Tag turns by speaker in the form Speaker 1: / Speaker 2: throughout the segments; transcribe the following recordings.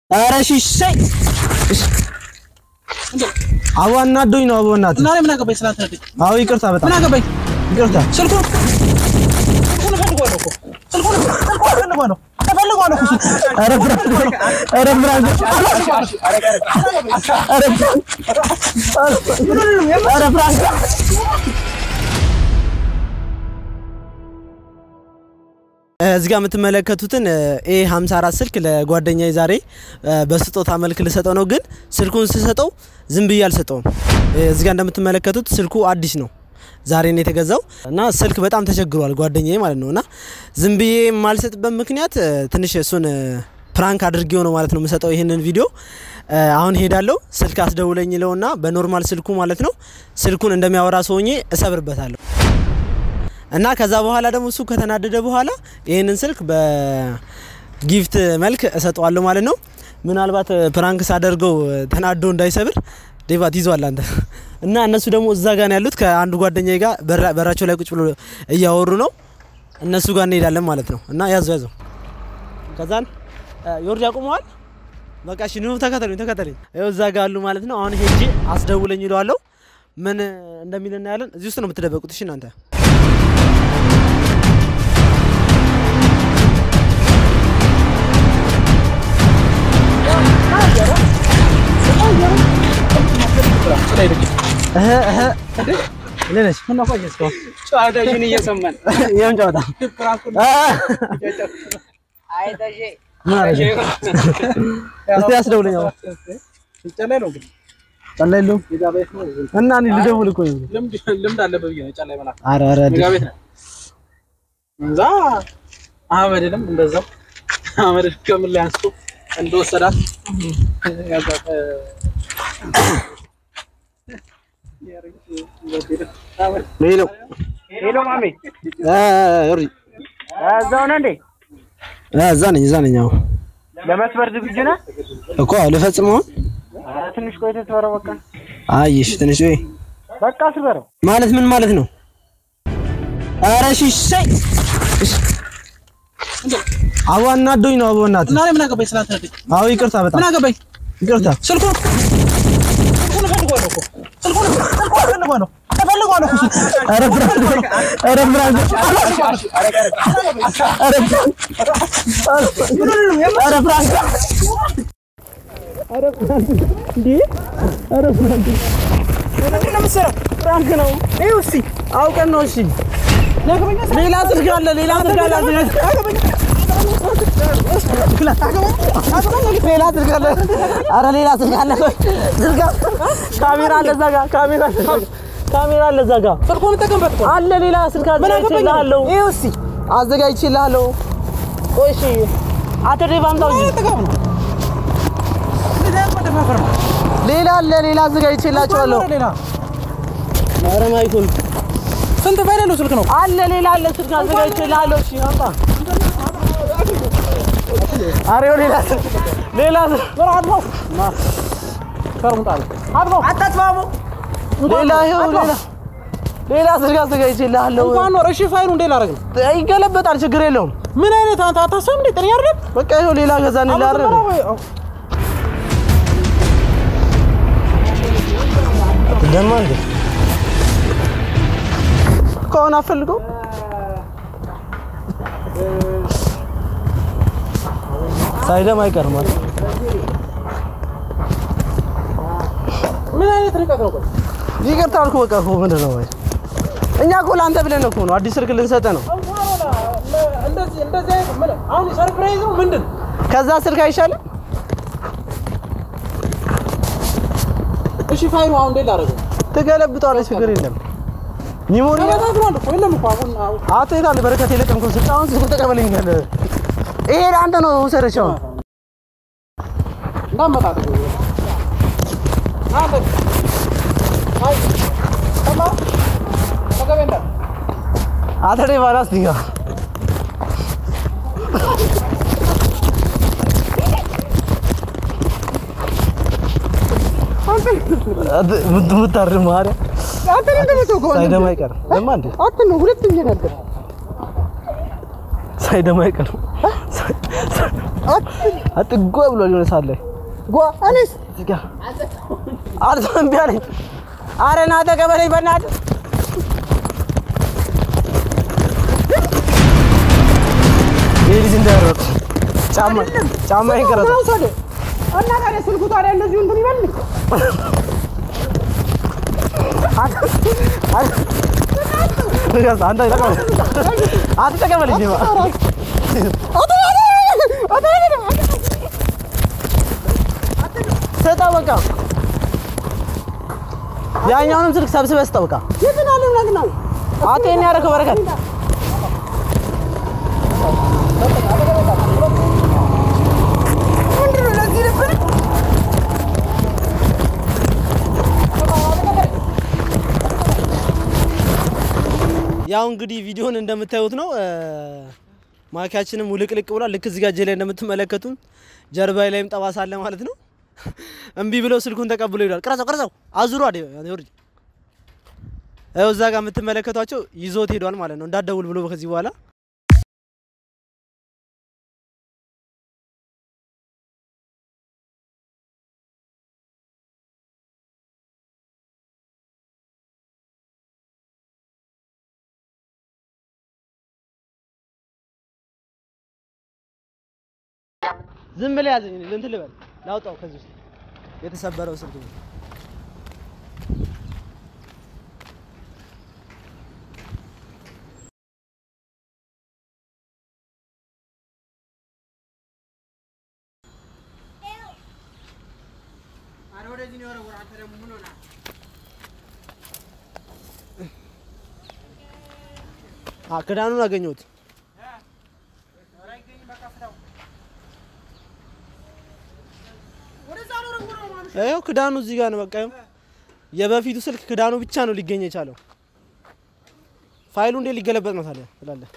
Speaker 1: ኧረ እሺ እሺ እሺ አቦ አናዶኝ ነው አቦ እናትህ
Speaker 2: እና እኔ ምን አገባኝ ስላልተረዳኝ
Speaker 1: አዎ ይቅርታ በጣም
Speaker 2: ምን አገባኝ
Speaker 1: ይቅርታ
Speaker 2: ስልኩን ስልኩን እፈልገዋለሁ እኮ ስልኩን ስልኩን እፈልገዋለሁ እፈልገዋለሁ እኮ ስልኩን
Speaker 1: ኧረ ብራንክ ኧረ ብራንክ ኧረ ብራንክ እዚህ ጋር የምትመለከቱትን ኤ 54 ስልክ ለጓደኛዬ ዛሬ በስጦታ መልክ ልሰጠው ነው። ግን ስልኩን ስሰጠው ዝም ብዬ አልሰጠውም። እዚህ ጋር እንደምትመለከቱት ስልኩ አዲስ ነው። ዛሬ ነው የተገዛው እና ስልክ በጣም ተቸግሯል ጓደኛዬ ማለት ነው። እና ዝም ብዬ የማልሰጥበት ምክንያት ትንሽ እሱን ፕራንክ አድርጌው ነው ማለት ነው የምሰጠው ይህንን ቪዲዮ። አሁን ሄዳለሁ ስልክ አስደውለኝ ይለውና በኖርማል ስልኩ ማለት ነው ስልኩን እንደሚያወራ ሰውኜ እሰብርበታለሁ እና ከዛ በኋላ ደግሞ እሱ ከተናደደ በኋላ ይህንን ስልክ በጊፍት መልክ እሰጠዋለሁ ማለት ነው። ምናልባት ፕራንክ ሳደርገው ተናዶ እንዳይሰብር ዴቫት ይዟል አንተ እና እነሱ ደግሞ እዛ ጋር ነው ያሉት ከአንዱ ጓደኛዬ ጋር በራቸው ላይ ቁጭ ብሎ እያወሩ ነው። እነሱ ጋር እንሄዳለን ማለት ነው። እና ያዙ ያዙ ከዛን ዮርድ ያቁመዋል። በቃ እሺ ኑ ተከተሉኝ ተከተሉኝ። ይኸው እዛ ጋር አሉ ማለት ነው። አሁን ሄጄ አስደውለኝ ይለዋለሁ። ምን እንደሚል እናያለን። እዚህ ውስጥ ነው የምትደበቁት። እሺ እናንተ
Speaker 2: ጨዋታሽን እየሰማን
Speaker 1: ይሄን ጨዋታ እስቲ አስደውለኝ። አሁን
Speaker 2: ጨላይ ነው ግን
Speaker 1: ጨላ የለውም
Speaker 2: ሜጋ ቤት ነው
Speaker 1: እና እኔ ልደውል እኮ ነው።
Speaker 2: ልምድ ልምድ አለበት ብዬ ነው ጨላይ መላክ
Speaker 1: ኧረ ኧረ
Speaker 2: ሜጋ ቤት ነው እዛ አህመድንም እንደዛው አህመድ ከምን ላይ አንስቶ እንደወሰዳት
Speaker 1: ሄሎ
Speaker 3: ሄሎ ማሜ፣
Speaker 1: እ ዮሪ
Speaker 3: እዛው ነህ እንዴ?
Speaker 1: እ እዛ ነኝ እዛ ነኝ። አዎ
Speaker 3: ለመስበር ዝግጁ ነህ?
Speaker 1: እኮ ልፈጽመው።
Speaker 3: ኧረ ትንሽ ቆይተህ ስበረው። በቃ
Speaker 1: አይ እሺ፣ ትንሽ ወይ
Speaker 3: በቃ ስበረው።
Speaker 1: ማለት ምን ማለት ነው? ኧረ እሺ እሺ እሺ። አቦ አናዶኝ ነው አቦ እናትህ።
Speaker 2: እና እኔ ምን አገባኝ ስላልተረዳኝ
Speaker 1: አዎ ይቅርታ በጣም
Speaker 2: ምን አገባኝ
Speaker 1: ይቅርታ።
Speaker 2: ስልኩን ስልኩን እፈልገዋለሁ እኮ ስልኩን ስልኩን እፈልገዋለሁ እፈልገዋለሁ እኮ ስልኩን
Speaker 1: ኧረ ብራንክ ኧረ ብራንክ ኧረ ብራንክ ፍራንክ ነው። ይኸው እስኪ አውቀን ነው። እሺ ሌላ ስልክ አለ፣ ሌላ ስልክ አለ። ሌላ ስልክ አለ። ኧረ ሌላ ስልክ አለ። ስልክ ካሜራ አለ እዛ ጋር ካሜራ አለ እዛ ጋር ካሜራ አለ እዛ ጋር
Speaker 2: ስልኩን ተጠቀምበት እኮ
Speaker 1: አለ ሌላ ስልክ
Speaker 2: ምን አገባኝ?
Speaker 1: አዘጋጅቼልሃለሁ። ይኸው እስኪ አዘጋጅቼልሃለሁ። ቆይ እሺ አቶ ዴቭ አምጣው እንጂ
Speaker 2: ጥጋብ ነው እንደዚህ አይነት መደፋፈር ነው
Speaker 1: ሌላ አለ ሌላ አዘጋጅቼላቸዋለሁ።
Speaker 2: ሌላ
Speaker 1: ኧረ ማይኩል
Speaker 2: ስንት ፋይል ያለው ስልክ ነው
Speaker 1: አለ ሌላ አለ ስልክ አዘጋጅቼልሃለሁ። እሺ አምጣ። ኧረ ይኸው ሌላ ስልክ ሌላ ስልክ
Speaker 2: አድማው ከርሙጣ አድማው አታጥፋሙ
Speaker 1: ሌላ ይኸው ሌላ ሌላ ስልክ አዘጋጅቼልሃለሁ።
Speaker 2: እንኳን ኖር እሺ ፋይሉ እንዴ ላደርግ ነው
Speaker 1: ይገለበጣል፣ ችግር የለውም።
Speaker 2: ምን አይነት አንተ አታሰብ እንዴ ጤነኛ አይደለም
Speaker 1: በቃ ይኸው ሌላ ገዛን ላረ ደማ እንዴ ከሆነ አፈልገው ሳይደም አይቀርም አይደል?
Speaker 2: ምን አይነት ርቀት ነው ቆይ
Speaker 1: ይቅርታ አልኩ። በቃ እኮ ምንድን ነው ወይ እኛ እኮ ለአንተ ብለን እኮ ነው አዲስ ስልክ ልንሰጥህ ነው።
Speaker 2: እንደዚህ እንደዚህ አይነት ምን አሁን ሰርፕራይዝ ነው ምንድን
Speaker 1: ከዛ ስልክ አይሻልም?
Speaker 2: እሺ ፋይሉ አሁን እንዴ ላደርግ ነው
Speaker 1: ትገለብጠዋለህ፣ ችግር የለም። ሚሞሪ
Speaker 2: ተበታትኗል እኮ የለም እኮ አሁን አሁን
Speaker 1: አቶ የታለ በረከት የለቀምከው ስልክ አሁን ስልኩ ተቀበለኝ ያለ ይሄ ለአንተ ነው ውሰደችው።
Speaker 2: እንዳመጣጥ አንተ አይ ተማ ተገበንዳ
Speaker 1: አተሬ ባላስ ዲጋ ምታር ማርያ
Speaker 2: አንተ እንደምትው ከሆነ
Speaker 1: ሳይደማ አይቀርም። ለማ እንዴ
Speaker 2: አት ነው ሁለተኛ ነገር
Speaker 1: ሳይደማ አይቀርም። አጥጎ ብሎ ሊሆን ሳለ ጓ አለስ እዚጋ አርቶ እምቢ አለኝ። ኧረ ና ተቀበለኝ በእናትህ ይህ ልጅ እንዳይሮጥ ጫማ ጫማ ይቀረጥ
Speaker 3: እና ታዲያ ስልኩ ታዲያ እንደዚሁ እንትን ይበል
Speaker 1: አንተ ተቀበል አንተ ተቀበለኝ ዲማ ስጠው በቃ ያኛውንም ስልክ ሰብስበህ ስጠው በቃ አንተ ይሄን ያደረገው በረከት ያው እንግዲህ ቪዲዮን እንደምታዩት ነው። ማኪያችንም ውልቅልቅ ብሏል። ልክ እዚህ ጋር እጄ ላይ እንደምትመለከቱን ጀርባዬ ላይም ጠባሳ አለ ማለት ነው። እምቢ ብለው ስልኩን ተቀብሎ ይሏል። ቅረጸው ቅረጸው አዙሮ አደ ይወርድ ያው እዛ ጋር የምትመለከቷቸው ይዞት ሄዷል ማለት ነው። እንዳትደውል ብሎ ከዚህ በኋላ ዝም ብለህ ያዘኝ እንትን ልበል ላውጣው ከዚህ ውስጥ የተሰበረው ስልክ ነው። አ ክዳኑን አገኘሁት። ይኸው ክዳኑ እዚህ ጋር ነው። በቃ ይኸው የበፊቱ ስልክ ክዳኑ ብቻ ነው ሊገኝ የቻለው። ፋይሉ እንዴት ሊገለበጥ ነው ታዲያ ትላለህ?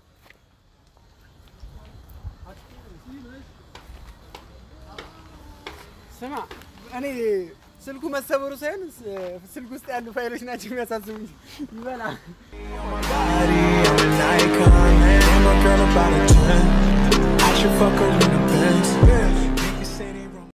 Speaker 3: ስማ እኔ ስልኩ መሰበሩ ሳይሆን ስልክ ውስጥ ያሉ ፋይሎች ናቸው የሚያሳስቡኝ። ይበላ
Speaker 4: body, I'm an icon, man. And my girl about a 10. I should fuck her in the Benz.